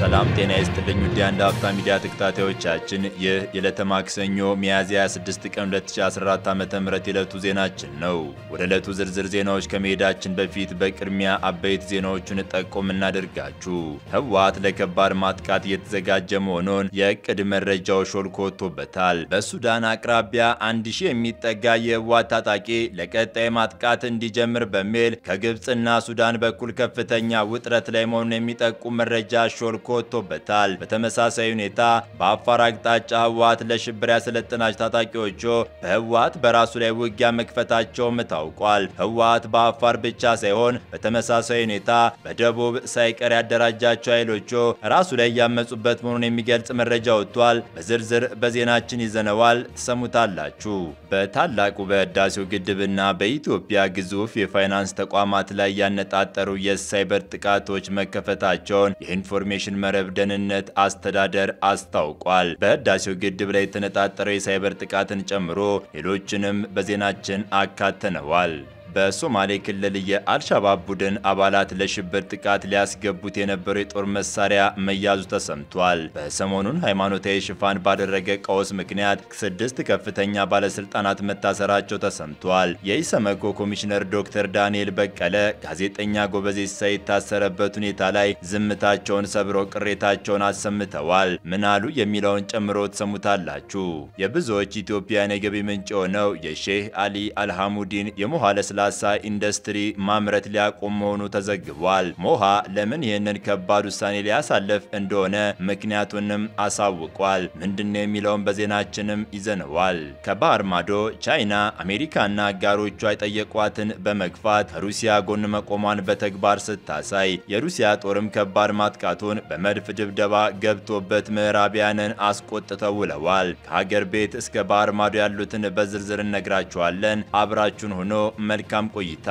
ሰላም ጤና ይስጥልኝ ውድ የአንድ አፍታ ሚዲያ ተከታታዮቻችን፣ ይህ የዕለተ ማክሰኞ ሚያዝያ 26 ቀን 2014 ዓ.ም የዕለቱ ዜናችን ነው። ወደ ዕለቱ ዝርዝር ዜናዎች ከመሄዳችን በፊት በቅድሚያ አበይት ዜናዎቹን ጠቆም እናደርጋችሁ። ህወሓት ለከባድ ማጥቃት እየተዘጋጀ መሆኑን የእቅድ መረጃው ሾልኮ ወጥቶበታል። በሱዳን አቅራቢያ አንድ ሺህ የሚጠጋ የህወሓት ታጣቂ ለቀጣይ ማጥቃት እንዲጀምር በሚል ከግብፅና ሱዳን በኩል ከፍተኛ ውጥረት ላይ መሆኑን የሚጠቁም መረጃ ሾልኮ ወጥቶበታል። በተመሳሳይ ሁኔታ በአፋር አቅጣጫ ህወሓት ለሽብር ያሰለጠናቸው ታጣቂዎቹ በህወሓት በራሱ ላይ ውጊያ መክፈታቸውም ታውቋል። ህወሓት በአፋር ብቻ ሳይሆን በተመሳሳይ ሁኔታ በደቡብ ሳይቀር ያደራጃቸው ኃይሎቹ ራሱ ላይ እያመጹበት መሆኑን የሚገልጽ መረጃ ወጥቷል። በዝርዝር በዜናችን ይዘነዋል፣ ትሰሙታላችሁ። በታላቁ በህዳሴው ግድብና በኢትዮጵያ ግዙፍ የፋይናንስ ተቋማት ላይ ያነጣጠሩ የሳይበር ጥቃቶች መከፈታቸውን የኢንፎርሜሽን መረብ ደህንነት አስተዳደር አስታውቋል። በህዳሴው ግድብ ላይ የተነጣጠረው የሳይበር ጥቃትን ጨምሮ ሌሎችንም በዜናችን አካተነዋል። በሶማሌ ክልል የአልሻባብ ቡድን አባላት ለሽብር ጥቃት ሊያስገቡት የነበረው የጦር መሳሪያ መያዙ ተሰምቷል። በሰሞኑን ሃይማኖታዊ ሽፋን ባደረገ ቀውስ ምክንያት ስድስት ከፍተኛ ባለስልጣናት መታሰራቸው ተሰምቷል። የኢሰመኮ ኮሚሽነር ዶክተር ዳንኤል በቀለ ጋዜጠኛ ጎበዜ ሲሳይ የታሰረበት ሁኔታ ላይ ዝምታቸውን ሰብረው ቅሬታቸውን አሰምተዋል። ምን አሉ የሚለውን ጨምሮ ትሰሙታላችሁ። የብዙዎች ኢትዮጵያን የገቢ ምንጭ የሆነው የሼህ አሊ አልሐሙዲን የሞሃ ለስላሳ ኢንዱስትሪ ማምረት ሊያቆም መሆኑ ተዘግቧል። ሞሃ ለምን ይህንን ከባድ ውሳኔ ሊያሳልፍ እንደሆነ ምክንያቱንም አሳውቋል። ምንድነው የሚለውን በዜናችንም ይዘነዋል። ከባህር ማዶ ቻይና አሜሪካና አጋሮቿ የጠየቋትን በመግፋት ከሩሲያ ጎን መቆሟን በተግባር ስታሳይ፣ የሩሲያ ጦርም ከባድ ማጥቃቱን በመድፍ ድብደባ ገብቶበት ምዕራቢያንን አስቆጥተው ውለዋል። ከሀገር ቤት እስከ ባህር ማዶ ያሉትን በዝርዝር እነግራችኋለን። አብራችሁን ሆኖ መልካም ቆይታ።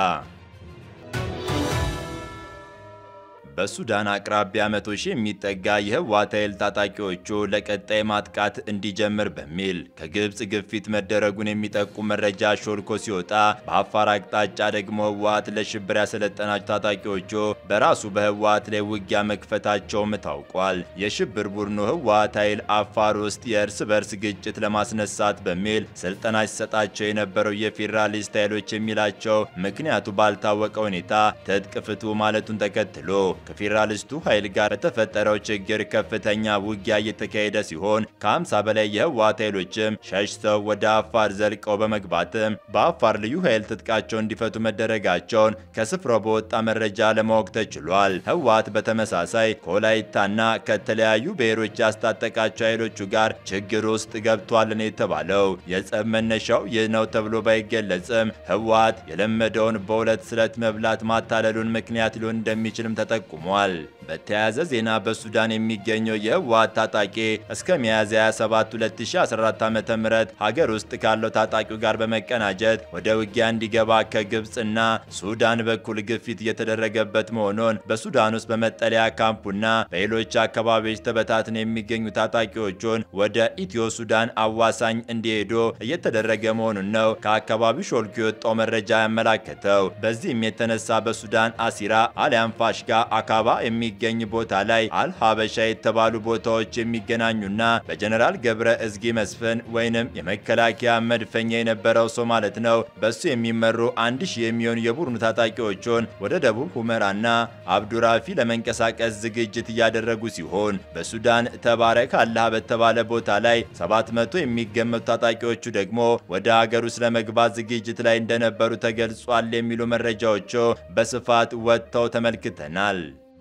በሱዳን አቅራቢያ መቶ ሺህ የሚጠጋ የህወሓት ኃይል ታጣቂዎቹ ለቀጣይ ማጥቃት እንዲጀምር በሚል ከግብፅ ግፊት መደረጉን የሚጠቁም መረጃ ሾልኮ ሲወጣ፣ በአፋር አቅጣጫ ደግሞ ህወሓት ለሽብር ያሰለጠናቸው ታጣቂዎቹ በራሱ በህወሓት ላይ ውጊያ መክፈታቸውም ታውቋል። የሽብር ቡድኑ ህወሓት ኃይል አፋር ውስጥ የእርስ በርስ ግጭት ለማስነሳት በሚል ስልጠና ሲሰጣቸው የነበረው የፌዴራሊስት ኃይሎች የሚላቸው ምክንያቱ ባልታወቀ ሁኔታ ትጥቅ ፍቱ ማለቱን ተከትሎ ከፌዴራሊስቱ ኃይል ጋር በተፈጠረው ችግር ከፍተኛ ውጊያ እየተካሄደ ሲሆን ከ50 በላይ የህወሓት ኃይሎችም ሸሽተው ወደ አፋር ዘልቀው በመግባትም በአፋር ልዩ ኃይል ትጥቃቸው እንዲፈቱ መደረጋቸውን ከስፍራው በወጣ መረጃ ለማወቅ ተችሏል። ህወሓት በተመሳሳይ ከወላይታና ከተለያዩ ብሔሮች ያስታጠቃቸው ኃይሎቹ ጋር ችግር ውስጥ ገብቷል ነው የተባለው። የጸብ መነሻው ይህ ነው ተብሎ ባይገለጽም ህወሓት የለመደውን በሁለት ስለት መብላት ማታለሉን ምክንያት ሊሆን እንደሚችልም ተጠቁሟል። በተያያዘ ዜና በሱዳን የሚገኘው የህወሓት ታጣቂ እስከ ሚያዝያ 27 2014 ዓ.ም ሀገር ውስጥ ካለው ታጣቂው ጋር በመቀናጀት ወደ ውጊያ እንዲገባ ከግብፅና ሱዳን በኩል ግፊት እየተደረገበት መሆኑን በሱዳን ውስጥ በመጠለያ ካምፑና በሌሎች አካባቢዎች ተበታትነው የሚገኙ ታጣቂዎቹን ወደ ኢትዮ ሱዳን አዋሳኝ እንዲሄዱ እየተደረገ መሆኑን ነው ከአካባቢው ሾልኮ የወጣው መረጃ ያመላከተው። በዚህም የተነሳ በሱዳን አሲራ አሊያም ፋሽጋ አካባ የሚገኝ ቦታ ላይ አልሀበሻ የተባሉ ቦታዎች የሚገናኙና በጀነራል ገብረ እዝጊ መስፍን ወይንም የመከላከያ መድፈኛ የነበረው ሰው ማለት ነው በሱ የሚመሩ አንድ ሺህ የሚሆኑ የቡድኑ ታጣቂዎቹን ወደ ደቡብ ሁመራና አብዱራፊ ለመንቀሳቀስ ዝግጅት እያደረጉ ሲሆን በሱዳን ተባረክ አላህ በተባለ ቦታ ላይ 700 የሚገመቱ ታጣቂዎቹ ደግሞ ወደ ሀገር ውስጥ ለመግባት ዝግጅት ላይ እንደነበሩ ተገልጿል የሚሉ መረጃዎቹ በስፋት ወጥተው ተመልክተናል።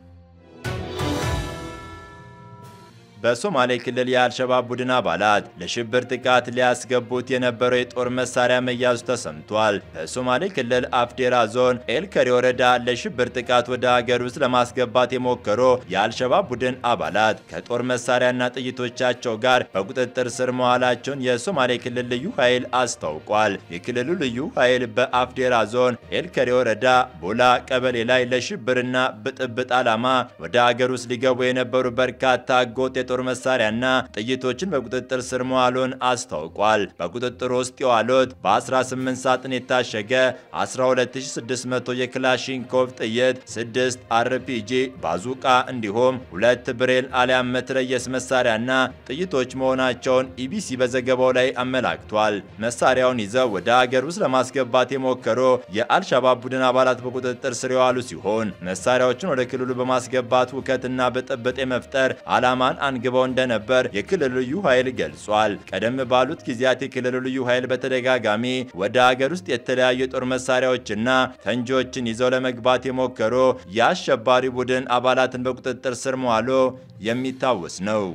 በሶማሌ ክልል የአልሸባብ ቡድን አባላት ለሽብር ጥቃት ሊያስገቡት የነበረው የጦር መሳሪያ መያዙ ተሰምቷል። በሶማሌ ክልል አፍዴራ ዞን ኤልከሪ ወረዳ ለሽብር ጥቃት ወደ ሀገር ውስጥ ለማስገባት የሞከሩ የአልሸባብ ቡድን አባላት ከጦር መሳሪያና ጥይቶቻቸው ጋር በቁጥጥር ስር መዋላቸውን የሶማሌ ክልል ልዩ ኃይል አስታውቋል። የክልሉ ልዩ ኃይል በአፍዴራ ዞን ኤልከሪ ወረዳ ቦላ ቀበሌ ላይ ለሽብርና ብጥብጥ ዓላማ ወደ ሀገር ውስጥ ሊገቡ የነበሩ በርካታ ህገወጥ የጦር የጦር መሳሪያና ጥይቶችን በቁጥጥር ስር መዋሉን አስታውቋል። በቁጥጥር ውስጥ የዋሉት በ18 ሳጥን የታሸገ 12600 የክላሽንኮቭ ጥይት፣ 6 አርፒጂ ባዙቃ እንዲሁም ሁለት ብሬል አሊያም መትረየስ መሳሪያና ጥይቶች መሆናቸውን ኢቢሲ በዘገባው ላይ አመላክቷል። መሳሪያውን ይዘው ወደ ሀገር ውስጥ ለማስገባት የሞከሩ የአልሻባብ ቡድን አባላት በቁጥጥር ስር የዋሉ ሲሆን መሳሪያዎችን ወደ ክልሉ በማስገባት ውከትና ብጥብጥ የመፍጠር ዓላማን አንግበው እንደነበር የክልሉ ልዩ ኃይል ገልጿል። ቀደም ባሉት ጊዜያት የክልሉ ልዩ ኃይል በተደጋጋሚ ወደ ሀገር ውስጥ የተለያዩ የጦር መሳሪያዎችና ፈንጂዎችን ይዘው ለመግባት የሞከሩ የአሸባሪ ቡድን አባላትን በቁጥጥር ስር መዋሉ የሚታወስ ነው።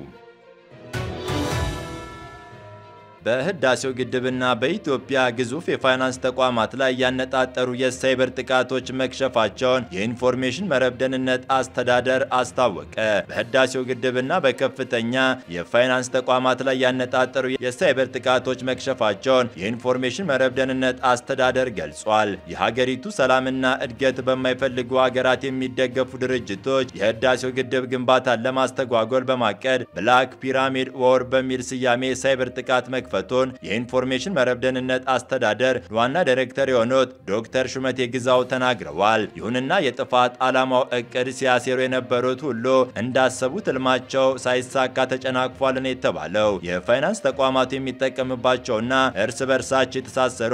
በህዳሴው ግድብና በኢትዮጵያ ግዙፍ የፋይናንስ ተቋማት ላይ ያነጣጠሩ የሳይበር ጥቃቶች መክሸፋቸውን የኢንፎርሜሽን መረብ ደህንነት አስተዳደር አስታወቀ። በህዳሴው ግድብና በከፍተኛ የፋይናንስ ተቋማት ላይ ያነጣጠሩ የሳይበር ጥቃቶች መክሸፋቸውን የኢንፎርሜሽን መረብ ደህንነት አስተዳደር ገልጿል። የሀገሪቱ ሰላምና እድገት በማይፈልጉ ሀገራት የሚደገፉ ድርጅቶች የህዳሴው ግድብ ግንባታን ለማስተጓጎል በማቀድ ብላክ ፒራሚድ ዎር በሚል ስያሜ የሳይበር ጥቃት መክፈቱን የኢንፎርሜሽን መረብ ደህንነት አስተዳደር ዋና ዳይሬክተር የሆኑት ዶክተር ሹመቴ ግዛው ተናግረዋል። ይሁንና የጥፋት ዓላማው እቅድ ሲያሴሩ የነበሩት ሁሉ እንዳሰቡት ህልማቸው ሳይሳካ ተጨናቅፏል ነው የተባለው። የፋይናንስ ተቋማቱ የሚጠቀምባቸውና እርስ በርሳቸው የተሳሰሩ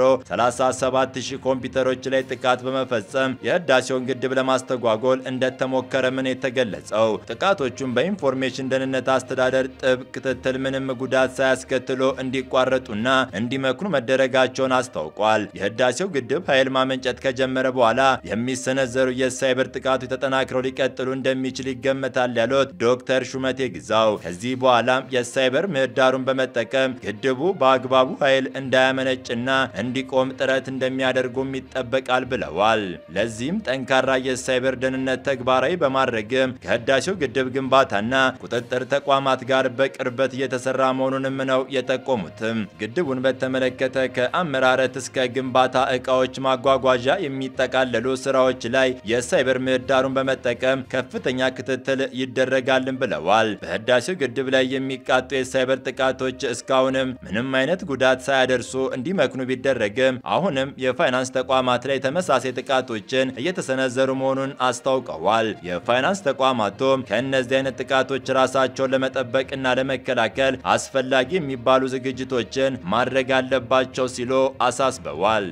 37000 ኮምፒውተሮች ላይ ጥቃት በመፈጸም የህዳሴውን ግድብ ለማስተጓጎል እንደተሞከረ ምን የተገለጸው። ጥቃቶቹም በኢንፎርሜሽን ደህንነት አስተዳደር ጥብቅ ክትትል ምንም ጉዳት ሳያስከትሉ እንዲቋረጡና እንዲመክኑ መደረጋቸውን አስታውቋል። የህዳሴው ግድብ ኃይል ማመንጨት ከጀመረ በኋላ የሚሰነዘሩ የሳይበር ጥቃቶች ተጠናክረው ሊቀጥሉ እንደሚችል ይገመታል ያሉት ዶክተር ሹመቴ ግዛው ከዚህ በኋላም የሳይበር ምህዳሩን በመጠቀም ግድቡ በአግባቡ ኃይል እንዳያመነጭና እንዲቆም ጥረት እንደሚያደርጉም ይጠበቃል ብለዋል። ለዚህም ጠንካራ የሳይበር ደህንነት ተግባራዊ በማድረግም ከህዳሴው ግድብ ግንባታና ቁጥጥር ተቋማት ጋር በቅርበት እየተሰራ መሆኑንም ነው የጠቆሙትም። ግድቡን በተመለከተ ከአመራረት እስከ ግንባታ እቃዎች ማጓጓዣ የሚጠቃለሉ ስራዎች ላይ የሳይበር ምህዳሩን በመጠቀም ከፍተኛ ክትትል ይደረጋልን ብለዋል። በህዳሴው ግድብ ላይ የሚቃጡ የሳይበር ጥቃቶች እስካሁንም ምንም አይነት ጉዳት ሳያደርሱ እንዲመክኑ ቢደረግም አሁንም የፋይናንስ ተቋማት ላይ ተመሳሳይ ጥቃቶችን እየተሰነዘሩ መሆኑን አስታውቀዋል። የፋይናንስ ተቋማቱም ከእነዚህ አይነት ጥቃቶች ራሳቸውን ለመጠበቅና ለመከላከል አስፈላጊ የሚባሉ ዝግጅቶችን ማድረግ አለባቸው ሲሉ አሳስበዋል።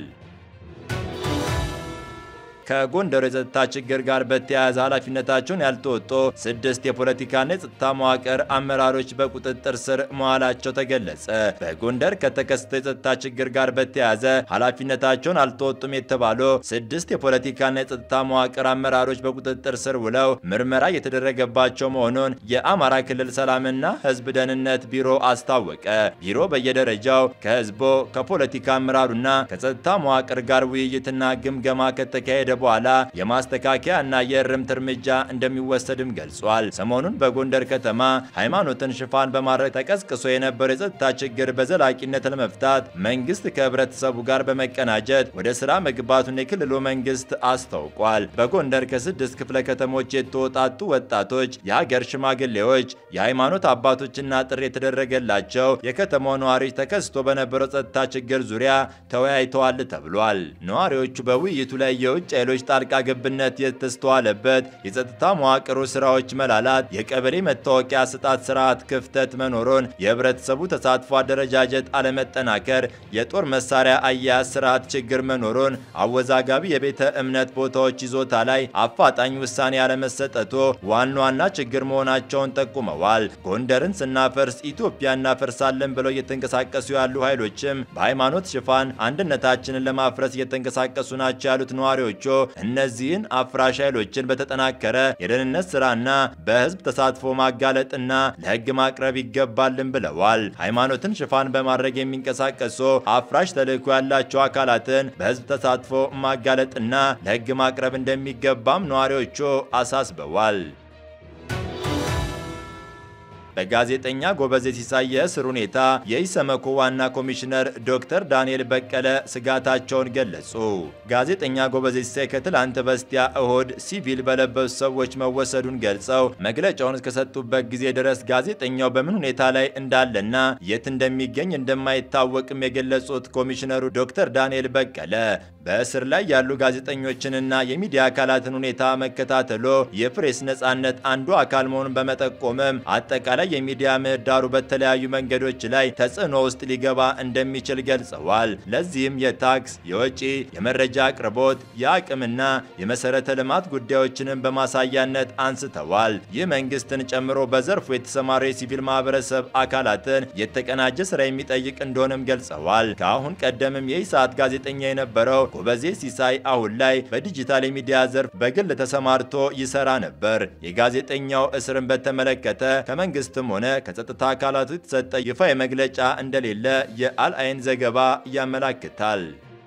ከጎንደር የጸጥታ ችግር ጋር በተያያዘ ኃላፊነታቸውን ያልተወጡ ስድስት የፖለቲካና የጸጥታ መዋቅር አመራሮች በቁጥጥር ስር መዋላቸው ተገለጸ። በጎንደር ከተከሰተው የጸጥታ ችግር ጋር በተያያዘ ኃላፊነታቸውን አልተወጡም የተባሉ ስድስት የፖለቲካና የጸጥታ መዋቅር አመራሮች በቁጥጥር ስር ውለው ምርመራ እየተደረገባቸው መሆኑን የአማራ ክልል ሰላምና ሕዝብ ደህንነት ቢሮ አስታወቀ። ቢሮ በየደረጃው ከህዝቦ ከፖለቲካ አመራሩና ከጸጥታ መዋቅር ጋር ውይይትና ግምገማ ከተካሄደ በኋላ የማስተካከያ እና የእርምት እርምጃ እንደሚወሰድም ገልጿል። ሰሞኑን በጎንደር ከተማ ሃይማኖትን ሽፋን በማድረግ ተቀስቅሶ የነበረው የጸጥታ ችግር በዘላቂነት ለመፍታት መንግስት ከህብረተሰቡ ጋር በመቀናጀት ወደ ስራ መግባቱን የክልሉ መንግስት አስታውቋል። በጎንደር ከስድስት ክፍለ ከተሞች የተወጣጡ ወጣቶች፣ የሀገር ሽማግሌዎች፣ የሃይማኖት አባቶችና ጥሪ የተደረገላቸው የከተማው ነዋሪዎች ተከስቶ በነበረው ጸጥታ ችግር ዙሪያ ተወያይተዋል ተብሏል። ነዋሪዎቹ በውይይቱ ላይ የውጭ ኃይሎች ጣልቃ ገብነት የተስተዋለበት የጸጥታ መዋቅሩ ስራዎች መላላት፣ የቀበሌ መታወቂያ ስጣት ስርዓት ክፍተት መኖሩን፣ የህብረተሰቡ ተሳትፎ አደረጃጀት አለመጠናከር፣ የጦር መሳሪያ አያያዝ ስርዓት ችግር መኖሩን፣ አወዛጋቢ የቤተ እምነት ቦታዎች ይዞታ ላይ አፋጣኝ ውሳኔ ያለመሰጠቱ ዋና ዋና ችግር መሆናቸውን ጠቁመዋል። ጎንደርን ስናፈርስ ኢትዮጵያ እናፈርሳለን ብለው እየተንቀሳቀሱ ያሉ ኃይሎችም በሃይማኖት ሽፋን አንድነታችንን ለማፍረስ እየተንቀሳቀሱ ናቸው ያሉት ነዋሪዎቹ እነዚህን አፍራሽ ኃይሎችን በተጠናከረ የደህንነት ስራና በህዝብ ተሳትፎ ማጋለጥና ለህግ ማቅረብ ይገባልን ብለዋል። ሃይማኖትን ሽፋን በማድረግ የሚንቀሳቀሱ አፍራሽ ተልዕኮ ያላቸው አካላትን በህዝብ ተሳትፎ ማጋለጥና ለህግ ማቅረብ እንደሚገባም ነዋሪዎቹ አሳስበዋል። በጋዜጠኛ ጎበዜ ሲሳይ የእስር ሁኔታ የኢሰመኮ ዋና ኮሚሽነር ዶክተር ዳንኤል በቀለ ስጋታቸውን ገለጹ። ጋዜጠኛ ጎበዜ ሲሳይ ከትላንት በስቲያ እሁድ ሲቪል በለበሱ ሰዎች መወሰዱን ገልጸው መግለጫውን እስከሰጡበት ጊዜ ድረስ ጋዜጠኛው በምን ሁኔታ ላይ እንዳለና የት እንደሚገኝ እንደማይታወቅም የገለጹት ኮሚሽነሩ ዶክተር ዳንኤል በቀለ በእስር ላይ ያሉ ጋዜጠኞችንና የሚዲያ አካላትን ሁኔታ መከታተሎ የፕሬስ ነጻነት አንዱ አካል መሆኑን በመጠቆምም አጠቃላይ የሚዲያ ምህዳሩ በተለያዩ መንገዶች ላይ ተጽዕኖ ውስጥ ሊገባ እንደሚችል ገልጸዋል። ለዚህም የታክስ፣ የወጪ፣ የመረጃ አቅርቦት፣ የአቅምና የመሰረተ ልማት ጉዳዮችንም በማሳያነት አንስተዋል። ይህ መንግስትን ጨምሮ በዘርፉ የተሰማሩ የሲቪል ማህበረሰብ አካላትን የተቀናጀ ስራ የሚጠይቅ እንደሆነም ገልጸዋል። ከአሁን ቀደምም የኢሳት ጋዜጠኛ የነበረው ጎበዜ ሲሳይ አሁን ላይ በዲጂታል የሚዲያ ዘርፍ በግል ተሰማርቶ ይሰራ ነበር። የጋዜጠኛው እስርን በተመለከተ ከመንግስትም ሆነ ከጸጥታ አካላቱ የተሰጠ ይፋ መግለጫ እንደሌለ የአልአይን ዘገባ ያመላክታል።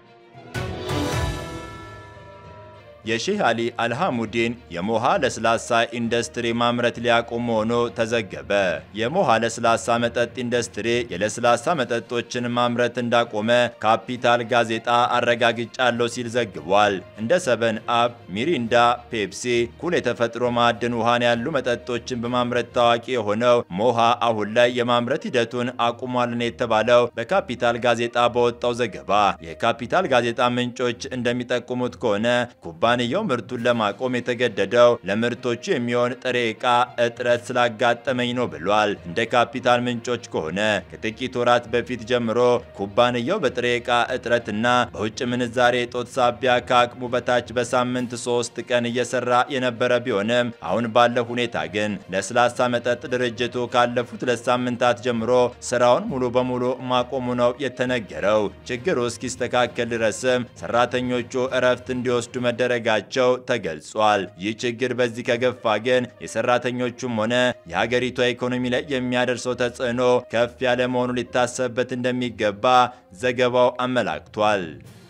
የሼህ አሊ አልሐሙዲን የሞሃ ለስላሳ ኢንዱስትሪ ማምረት ሊያቆም መሆኑ ተዘገበ። የሞሃ ለስላሳ መጠጥ ኢንዱስትሪ የለስላሳ መጠጦችን ማምረት እንዳቆመ ካፒታል ጋዜጣ አረጋግጫለሁ ሲል ዘግቧል። እንደ ሰበን አፕ፣ ሚሪንዳ፣ ፔፕሲ፣ ኩል የተፈጥሮ ማዕድን ውሃን ያሉ መጠጦችን በማምረት ታዋቂ የሆነው ሞሃ አሁን ላይ የማምረት ሂደቱን አቁሟልን የተባለው በካፒታል ጋዜጣ በወጣው ዘገባ የካፒታል ጋዜጣ ምንጮች እንደሚጠቁሙት ከሆነ ኩባንያው ምርቱን ለማቆም የተገደደው ለምርቶቹ የሚሆን ጥሬ ዕቃ እጥረት ስላጋጠመኝ ነው ብሏል። እንደ ካፒታል ምንጮች ከሆነ ከጥቂት ወራት በፊት ጀምሮ ኩባንያው በጥሬ ዕቃ እጥረትና በውጭ ምንዛሬ እጦት ሳቢያ ከአቅሙ በታች በሳምንት ሶስት ቀን እየሰራ የነበረ ቢሆንም አሁን ባለው ሁኔታ ግን ለስላሳ መጠጥ ድርጅቱ ካለፉት ሁለት ሳምንታት ጀምሮ ስራውን ሙሉ በሙሉ ማቆሙ ነው የተነገረው። ችግሩ እስኪስተካከል ድረስም ሰራተኞቹ እረፍት እንዲወስዱ መደረግ ጋቸው ተገልጿል። ይህ ችግር በዚህ ከገፋ ግን የሰራተኞቹም ሆነ የሀገሪቷ ኢኮኖሚ ላይ የሚያደርሰው ተጽዕኖ ከፍ ያለ መሆኑ ሊታሰብበት እንደሚገባ ዘገባው አመላክቷል።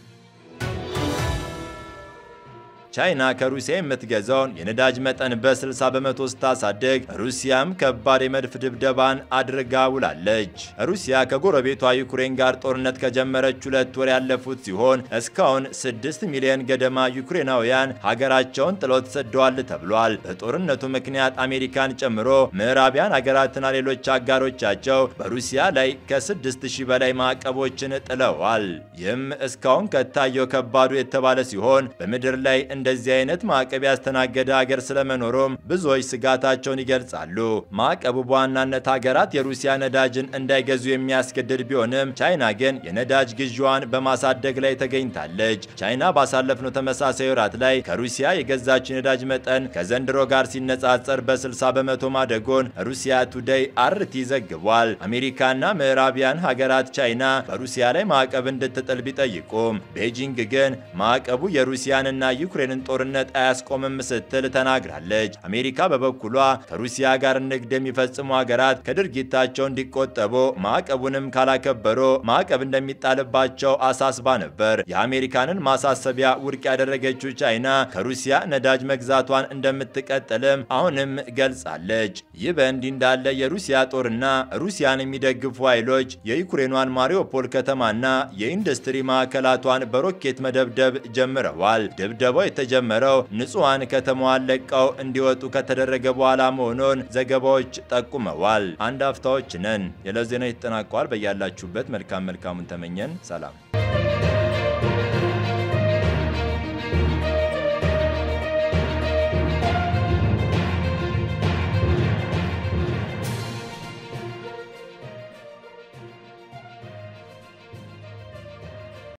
ቻይና ከሩሲያ የምትገዛውን የነዳጅ መጠን በ60 በመቶ ስታሳድግ ሩሲያም ከባድ የመድፍ ድብደባን አድርጋ ውላለች። ሩሲያ ከጎረቤቷ ዩክሬን ጋር ጦርነት ከጀመረች ሁለት ወር ያለፉት ሲሆን እስካሁን 6 ሚሊዮን ገደማ ዩክሬናውያን ሀገራቸውን ጥለው ተሰደዋል ተብሏል። በጦርነቱ ምክንያት አሜሪካን ጨምሮ ምዕራቢያን ሀገራትና ሌሎች አጋሮቻቸው በሩሲያ ላይ ከ6000 በላይ ማዕቀቦችን ጥለዋል። ይህም እስካሁን ከታየው ከባዱ የተባለ ሲሆን በምድር ላይ እንደዚህ አይነት ማዕቀብ ያስተናገደ ሀገር ስለመኖሩም ብዙዎች ስጋታቸውን ይገልጻሉ። ማዕቀቡ በዋናነት ሀገራት የሩሲያ ነዳጅን እንዳይገዙ የሚያስገድድ ቢሆንም ቻይና ግን የነዳጅ ግዢዋን በማሳደግ ላይ ተገኝታለች። ቻይና ባሳለፍነው ተመሳሳይ ወራት ላይ ከሩሲያ የገዛችው የነዳጅ መጠን ከዘንድሮ ጋር ሲነጻጸር በ60 በመቶ ማደጎን ሩሲያ ቱዴይ አርቲ ዘግቧል። አሜሪካና ምዕራቢያን ሀገራት ቻይና በሩሲያ ላይ ማዕቀብ እንድትጥል ቢጠይቁም ቤጂንግ ግን ማዕቀቡ የሩሲያንና ዩክሬንን ጦርነት አያስቆምም ስትል ተናግራለች። አሜሪካ በበኩሏ ከሩሲያ ጋር ንግድ የሚፈጽሙ ሀገራት ከድርጊታቸው እንዲቆጠቡ ማዕቀቡንም ካላከበሩ ማዕቀብ እንደሚጣልባቸው አሳስባ ነበር። የአሜሪካንን ማሳሰቢያ ውድቅ ያደረገችው ቻይና ከሩሲያ ነዳጅ መግዛቷን እንደምትቀጥልም አሁንም ገልጻለች። ይህ በእንዲህ እንዳለ የሩሲያ ጦርና ሩሲያን የሚደግፉ ኃይሎች የዩክሬኗን ማሪዮፖል ከተማና የኢንዱስትሪ ማዕከላቷን በሮኬት መደብደብ ጀምረዋል። ድብደባው የተጀመረው ንጹሐን ከተማዋን ለቀው እንዲወጡ ከተደረገ በኋላ መሆኑን ዘገባዎች ጠቁመዋል። አንድ አፍታዎች ነን። የዕለት ዜና ይጠናቀዋል። በያላችሁበት መልካም መልካሙን ተመኘን። ሰላም